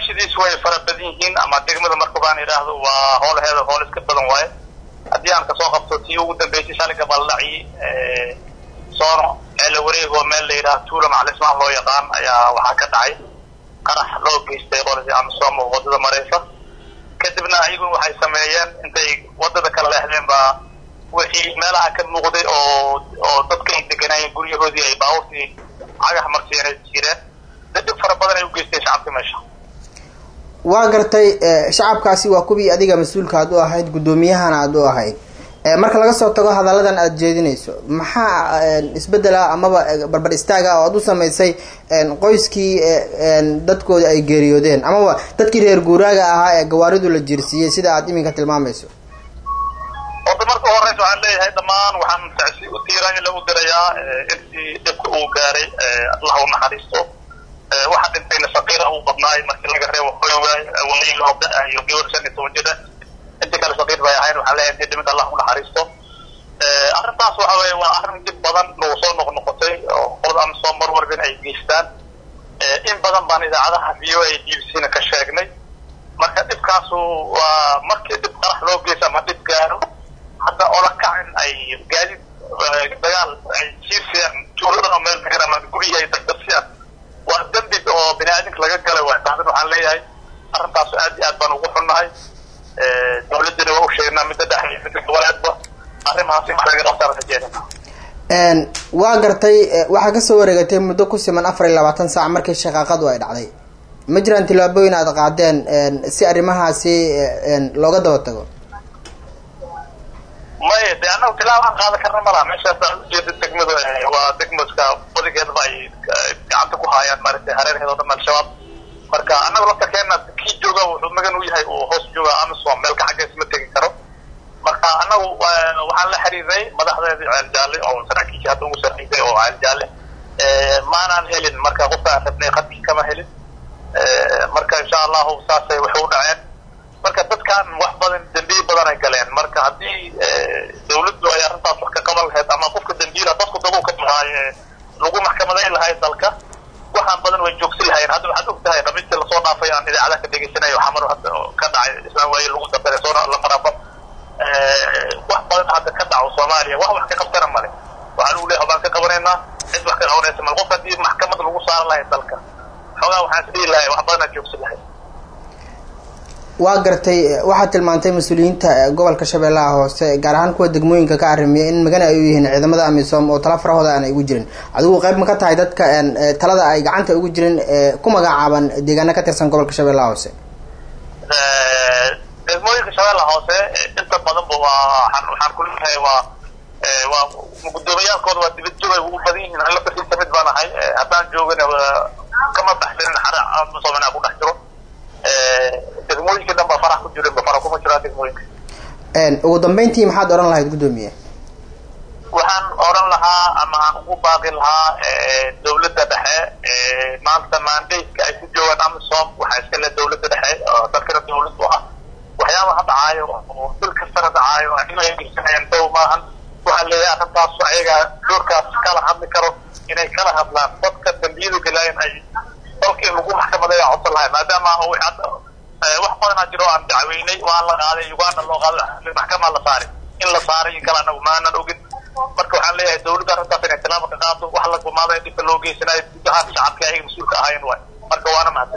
cabashadiis way fara badan yihiin ama degmada marka baan idhaahdo waa hoolaheeda hool iska badan waaye haddii aan kasoo qabto tii ugu dambeysay shaliga baldhaci soono ceela wareegoo meel la yidhaha tuula macalismaan loo yaqaan ayaa waxaa ka dhacay qarax loo geystay qoladii amisom oo waddada maraysa kadibna ayaguna waxay sameeyeen intay waddada kala leexdeen baa wixii meelaha ka muuqday oo oo dadka ay deganaayeen guryahoodii ay baabuurtii cagax marsiinay jireen dadib fara badan ay u geysteen shacabka meesha waa gartay shacabkaasi waa kuwii adiga mas-uulka aad u ahayd guddoomiyahana aad u ahayd marka laga soo tago hadalladan aada jeedinayso maxaa isbedela amaba barbar istaaga oo aada u samaysay qoyskii dadkooda ay geeriyoodeen amaba dadkii reer guuraaga ahaa ee gawaaridu la jiirsiiyey sida aad iminka tilmaamayso orda marka horeysa waxaan leeyahay dhammaan waxaan tacsi u tiiraanya lagu dirayaa intii dhibka uu gaaray allah u naxariisto waxa dhintayna saqiira uu badnaay markii laga reebo hoywaay wali loo da- iyo gabar shan iyo toban jira intii kale saqiir bay ahayn waxaan leeyahay intii dhimid allah u naxariisto arrintaas waxa weeye waa arrin dib badan nagu soo noqnoqotay oo qolada amisom mar walbin ay geystaan in badan baan idaacadaha v o a b b c na ka sheegnay marka dhibkaasu waa markii dhib qarax loo geysa ama dhib gaaro hadda ola kacin ay gaadid dagaal ay jiirsiyaan tuulada oo meel degan ama guryihi ay dagdarsiyaan waa dembi oo bini aadamka laga galay waa tahdin waxaan leeyahay arrintaasu aad iyo aad baan ugu xunnahay dawladdina waa u sheegnaa midda dhexe iyo midda goboleedba arrimahaasi wax laga qabtaan rajeedina waa gartay waxaa kasoo wareegatay muddo ku siman afar iyo labaatan saac markii shaqaaqadu ay dhacday ma jiraan tillaabooyin aada qaadeen si arrimahaasi looga daba tago maya de annagu tilaab aan qaadan karna malaha meeshaas aan ujeeda degmada waa degmadka badigeedaba ay gacanta ku haayaan maaragtay hareerheeda o dhan al-shabaab marka annagu lafta keena kii jooga wuxuu magan u yahay uu hoos jooga amisom meelka xaggees ma tegi karo marka annagu waxaan la xiriiray madaxdeedii ceel jaalle oo saraakiisha hadda ugu sarreysay oo ceel jaalle maanaan helin marka qofka aan rabnay qadkii kama helin marka insha allahu saasay waxay u dhaceen marka dadkan wax badan dembiye badan ay galeen marka haddii dawladdu ay arrintaas wax ka qaban lahayd ama qofka dembiila dadku dabu ka dhahaaye lagu maxkamadayn lahayd dalka waxaan badan way joogsi lahayen hadda waxaad og tahay dhamiintii lasoo dhaafay aan idaacadaha ka dhegeysanayo xamar hadda ka dhacay islaan waaye lagu dambeeya soo lamaraba wax badan hadda ka dhaco soomaaliya wax wax ka qabtana male waxaa lagu leeyahay baan ka qabanaynaa cid wax ka qabanaysa male qof haddii maxkamad lagu saaran lahayd dalka xoogaa waxaan isdhihi lahay wax badan aad joogsi lahayd waa gartay waxaad tilmaantay mas-uuliyiinta gobolka shabeellaha hoose gaar ahaan kuwa degmooyinka ka arrimiya in magana ay u yihiin ciidamada amisom oo tala farahooda aan ay ugu jirin adigu qayb ma ka tahay dadka talada ay gacanta ugu jirin ku magacaaban deegaana ka tirsan gobolka shabeellaha hoose degmooyinka shabeellaha hoose inta badanba waa waxaan kuleeyahay waa waa guddoomiyaalkooda waa dibad joog ay ugu badan yihiin alla basiisa mid baan ahay haddaan joogana kama baxsanin xare amisom inaa ku dhex jiro degmooyinka dhan ba farax ku jirin ba fara kuma jiraan degmooyinka ugu dambeyntii maxaad odhan lahayd guddoomiye waxaan odhan lahaa ama aan ugu baaqi lahaa dawladda dhexe maanta mandateka ay ku joogaan amisom waxaa iska le dawladda dhexe oo dalkana dawladdu ah waxyaabaha dhacaayo oo bil kastana dhacaayo inay geysanayaan dow maahan waxaan leeyahay arrintaas ayagaa doorkaas kala hadli karo inay kala hadlaan dadka dambiyada galaayan ay dalka in lagu maxkamadeeya codsan lahay maadaama wax badanaa jiro aan dacweynay waan la qaaday uganda loo qaaday maxkamaa la saaray in la saaray in kale anagu maanan ogin marka waxaan leeyahay dawladda arrintaas inay tilaaba ka qaado wax la gumaaday dhibka loo geysanayo guud ahaan shacabka ayaga mas-uulka ahaayeen waay marka waana mahadsan